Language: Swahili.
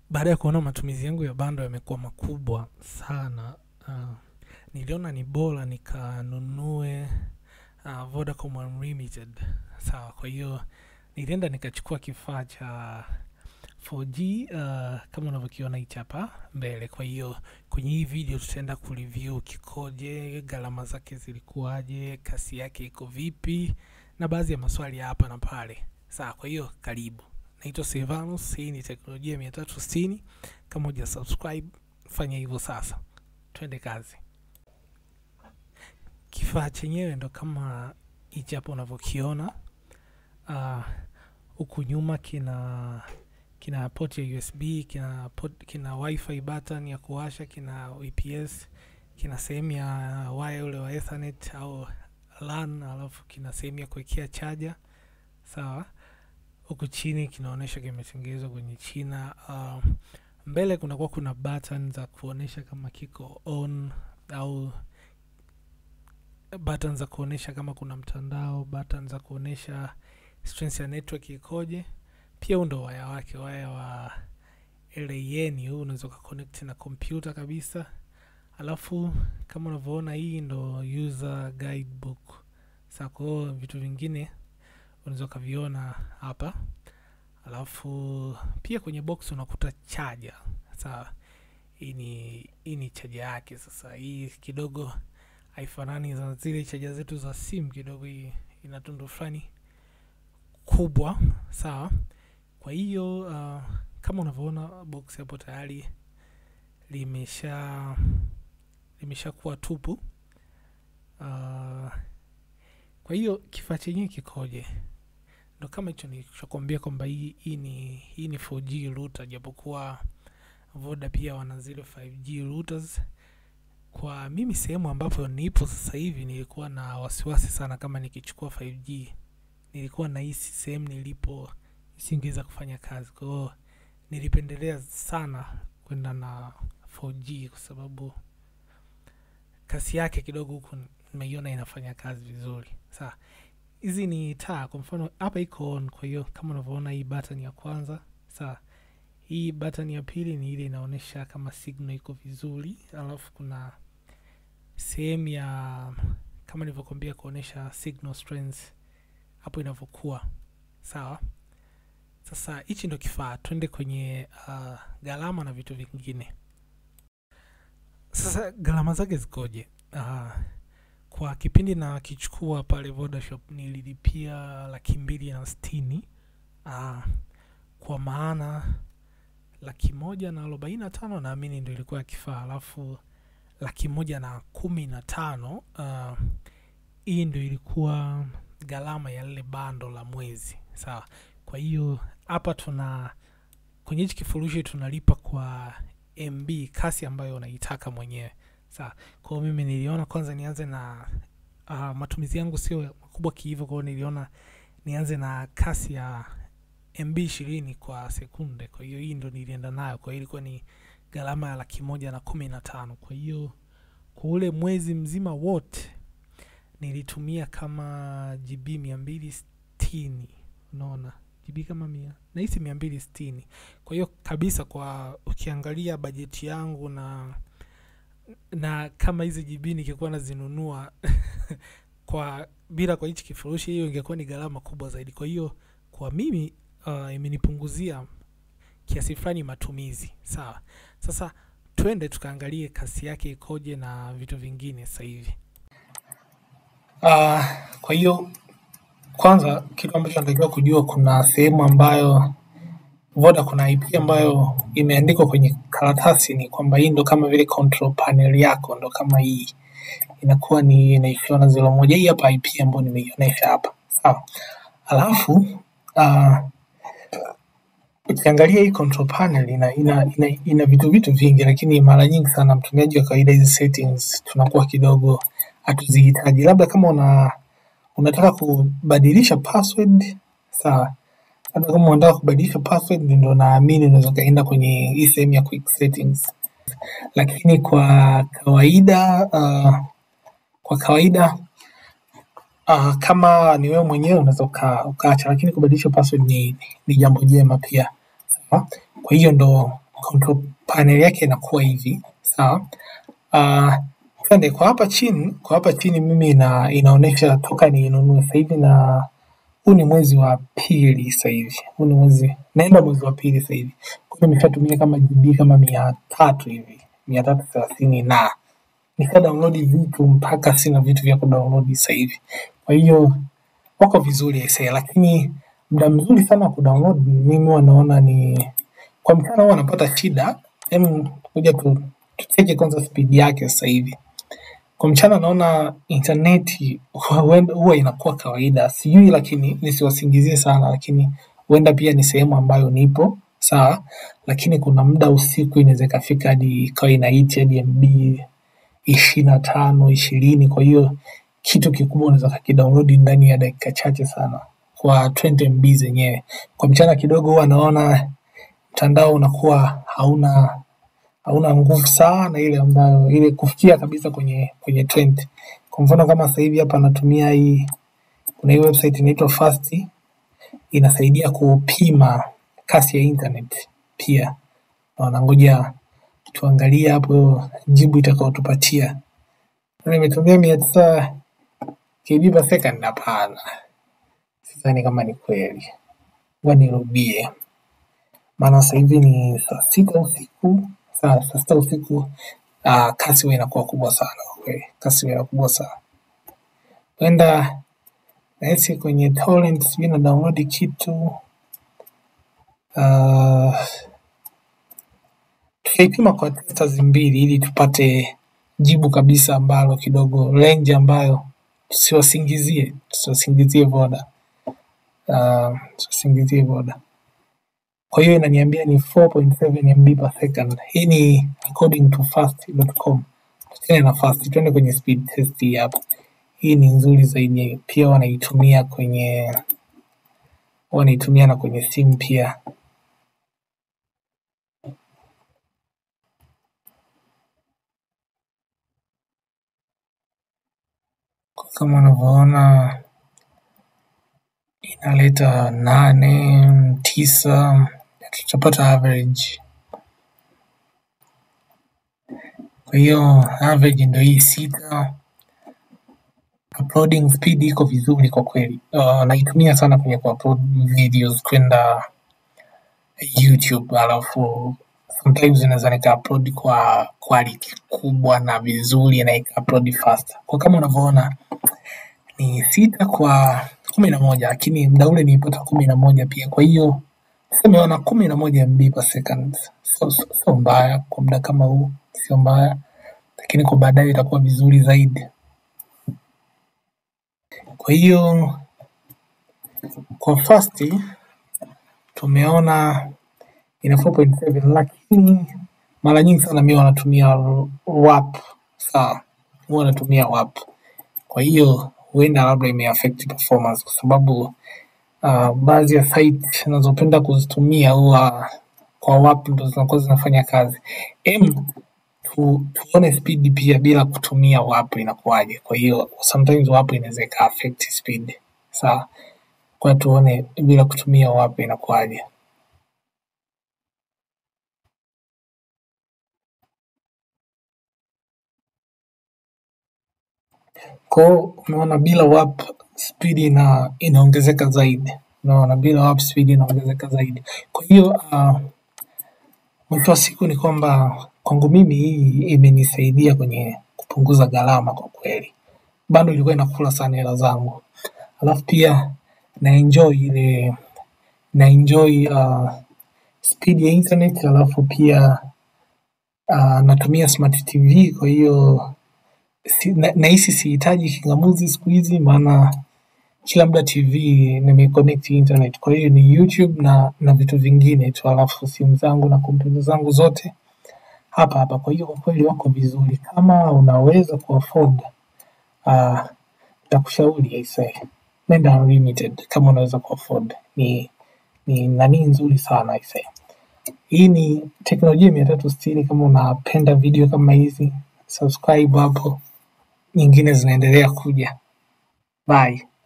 baada ya kuona matumizi yangu ya bando yamekuwa makubwa sana uh, niliona ni bora nikanunue uh, Vodacom Unlimited. Sawa, kwa hiyo nilienda nikachukua kifaa cha 4G uh, kama unavyokiona hichi hapa mbele. Kwa hiyo kwenye hii video tutaenda kureview kikoje, gharama zake zilikuwaje, kasi yake iko vipi, na baadhi ya maswali ya hapa na pale. Sawa, kwa hiyo karibu. Naitwa Silvanus, hii ni teknolojia mia tatu sitini. Kama huja subscribe, fanya hivyo sasa. Twende kazi. Kifaa chenyewe ndo kama hichi hapa unavyokiona. Ah, huku nyuma kina kina port ya USB, kina port, kina wifi button ya kuwasha, kina UPS, kina sehemu ya waya ule wa ethernet au LAN, alafu kina sehemu ya kuwekea chaja. Sawa, huku chini kinaonyesha kimetengenezwa kwenye China. Uh, mbele kunakuwa kuna button za kuonyesha kama kiko on au button za kuonyesha kama kuna mtandao, button za kuonyesha strength ya network ikoje. Pia huu ndo waya wake, waya wa LAN huu unaweza ukaconnect na kompyuta kabisa. Alafu kama unavyoona hii ndo user guidebook. Sasa kwa hiyo vitu vingine unaweza ukaviona hapa. Alafu pia kwenye box unakuta chaja. Sawa, hii ni hii ni chaja yake. Sasa hii kidogo haifanani na zile chaja zetu za simu, kidogo hii ina tundu fulani kubwa. Sawa, kwa hiyo uh, kama unavyoona box hapo tayari limesha limeshakuwa tupu. Uh, kwa hiyo kifaa chenyewe kikoje? Ndo kama hicho nilichokwambia kwamba hii, hii ni hii ni 4G router, japokuwa Voda pia wana zile 5G routers. Kwa mimi sehemu ambapo nipo sasa hivi nilikuwa na wasiwasi sana kama nikichukua 5G, nilikuwa nahisi sehemu nilipo isingeweza kufanya kazi. Kwa hiyo nilipendelea sana kwenda na 4G kwa sababu kasi yake kidogo huku nimeiona inafanya kazi vizuri. Sawa, hizi ni taa. Kwa mfano hapa iko on, kwa hiyo kama unavyoona hii button ya kwanza. Sawa, hii button ya pili ni ile inaonyesha kama signal iko vizuri, alafu kuna sehemu ya kama nilivyokuambia kuonyesha signal strength hapo inavyokuwa. Sawa, sasa hichi ndo kifaa. Twende kwenye uh, gharama na vitu vingine. Sasa gharama zake zikoje? Uh, kwa kipindi na kichukua pale Vodashop nililipia laki mbili na sitini uh, kwa maana laki moja na arobaini na tano naamini ndo ilikuwa ya kifaa, alafu laki moja na kumi na tano uh, hii ndo ilikuwa gharama ya lile bando la mwezi. Sawa, kwa hiyo hapa tuna kwenye hichi kifurushi tunalipa kwa MB kasi ambayo unaitaka mwenyewe. Sawa, kwa hiyo mimi niliona kwanza nianze na uh, matumizi yangu sio makubwa kihivyo, kwa hiyo niliona nianze na kasi ya MB ishirini kwa sekunde. Kwa hiyo hii ndo nilienda nayo, kwa hiyo ilikuwa ni gharama ya laki moja na kumi na tano. Kwa hiyo kwa ule mwezi mzima wote nilitumia kama GB mia mbili sitini unaona GB kama mia nahisi mia mbili sitini. Kwa hiyo kabisa, kwa ukiangalia bajeti yangu na na kama hizi GB nikikuwa nazinunua kwa bila kwa hichi kifurushi, hiyo ingekuwa ni gharama kubwa zaidi. Kwa hiyo kwa mimi uh, imenipunguzia kiasi fulani matumizi. Sawa, sasa twende tukaangalie kasi yake ikoje na vitu vingine sasa hivi. Uh, kwa hiyo kwanza kitu ambacho natakiwa kujua, kuna sehemu ambayo Voda, kuna IP ambayo imeandikwa kwenye karatasi, ni kwamba hii ndo kama vile control panel yako, ndo kama hii inakuwa ni inaishiwa na zero moja. Hii hapa IP ambayo nimeionyesha hapa, sawa. Alafu uh, ukiangalia hii control panel ina ina, ina, ina vitu vitu vingi, lakini mara nyingi sana mtumiaji wa kawaida hizi settings tunakuwa kidogo hatuzihitaji. Labda kama una unataka kubadilisha password sawa, labda kama unataka kubadilisha password, ndio naamini unaweza ukaenda kwenye hii sehemu ya quick settings, lakini kwa kawaida uh, kwa kawaida uh, kama ni wewe mwenyewe unaweza ukaacha, lakini kubadilisha password ni, ni jambo jema pia sawa. Kwa hiyo ndo control panel yake inakuwa hivi sawa. Uh, twende kwa hapa chini, kwa hapa chini mimi ina, inaonyesha toka niinunue sasa hivi na huu ni mwezi wa pili sasa hivi, huu ni mwezi naenda mwezi wa pili sasa hivi, kwa hiyo nimeshatumia kama GB kama mia tatu hivi, mia tatu thelathini na nika download vitu mpaka sina vitu vya kudownload sasa hivi. Kwa hiyo wako vizuri aisee, lakini muda mzuri sana wa kudownload mimi huwa naona ni kwa mchana, huwa napata shida. Hem, kuja tu tucheke kwanza speed yake sasa hivi. Kwa mchana naona intaneti huenda- huwa inakuwa kawaida, sijui, lakini nisiwasingizie sana, lakini huenda pia ni sehemu ambayo nipo sawa, lakini kuna muda usiku inaweza ikafika hadi ikawa inaiti hadi MB ishirini na tano ishirini. Kwa hiyo kitu kikubwa unaweza kakidownload ndani ya dakika chache sana kwa 20 MB zenyewe. Kwa mchana kidogo huwa naona mtandao unakuwa hauna hauna nguvu sana ile ambayo ile kufikia kabisa kwenye kwenye 20. Kwa mfano kama sasa hivi hapa natumia hii, kuna hii website inaitwa Fast inasaidia kupima kasi ya internet pia. Na ngoja tuangalie hapo jibu itakayotupatia. Na Nimetumia mia tisa KB per second? Hapana, sidhani kama ni kweli. Ngoja nirudie, maana sasa hivi ni saa sita usiku, saa saa sita usiku. Uh, kasi huwa inakuwa kubwa sana kwa kweli, kasi huwa inakuwa kubwa sana. Huenda nahisi kwenye torrent sijui na download kitu uh, tutaipima kwa testers mbili ili tupate jibu kabisa ambalo kidogo range ambayo tusiwasingizie tusiwasingizie Voda uh, tusiwasingizie Voda. Kwa hiyo inaniambia ni 4.7 MB per second. Hii ni according to fast.com. Tuachane na fast, tuende kwenye speed test hii hapa. Hii ni nzuri zaidi, pia wanaitumia kwenye wanaitumia na kwenye simu pia. Kwa kama unavyoona inaleta nane tisa, tutapata average. Kwa hiyo average ndio hii sita. Uploading speed iko vizuri kwa kweli. Uh, naitumia sana kwenye kuupload videos kwenda YouTube, alafu sometimes inaweza nika upload kwa quality kubwa na vizuri na ika upload faster. Kwa kama unavyoona ni sita kwa kumi na moja lakini muda ule nilipata kumi na moja pia. Kwa hiyo tuseme wana kumi na moja MB per second, sio sio sio mbaya kwa muda kama huu, sio mbaya, lakini kwa baadaye itakuwa vizuri zaidi. Kwa hiyo kwa fast tumeona ina 4.7 lakini mara nyingi sana mimi wanatumia WAP. Sawa, huwa natumia WAP. Kwa hiyo huenda labda imeaffect performance kwa sababu uh, baadhi ya site nazopenda kuzitumia huwa kwa WAP ndo zinakuwa zinafanya kazi. Em, tu, tuone speed pia bila kutumia WAP inakuwaje. Kwa hiyo sometimes WAP inaweza ika affect speed. Sawa, kwa hiyo tuone bila kutumia WAP inakuwaje. Kwa hiyo umeona bila WAP speed ina inaongezeka zaidi. Unaona bila WAP speed inaongezeka zaidi. Kwa hiyo uh, mwisho wa siku ni kwamba kwangu mimi hii imenisaidia kwenye kupunguza gharama kwa kweli. Bado ilikuwa inakula sana hela zangu, alafu pia na enjoy ile na enjoy uh, speed ya internet, alafu pia uh, natumia smart TV, kwa hiyo si, na, nahisi sihitaji kingamuzi siku hizi, maana kila muda TV nimeconnect internet, kwa hiyo ni YouTube na na vitu vingine tu, alafu simu zangu na kompyuta zangu zote hapa hapa. Kwa hiyo kwa kweli wako vizuri, kama unaweza kuafford uh, nitakushauri aisee, nenda unlimited kama unaweza kuafford. Ni ni nani nzuri sana aisee. Hii ni teknolojia mia tatu sitini. Kama unapenda video kama hizi, subscribe hapo, nyingine zinaendelea kuja. Bye.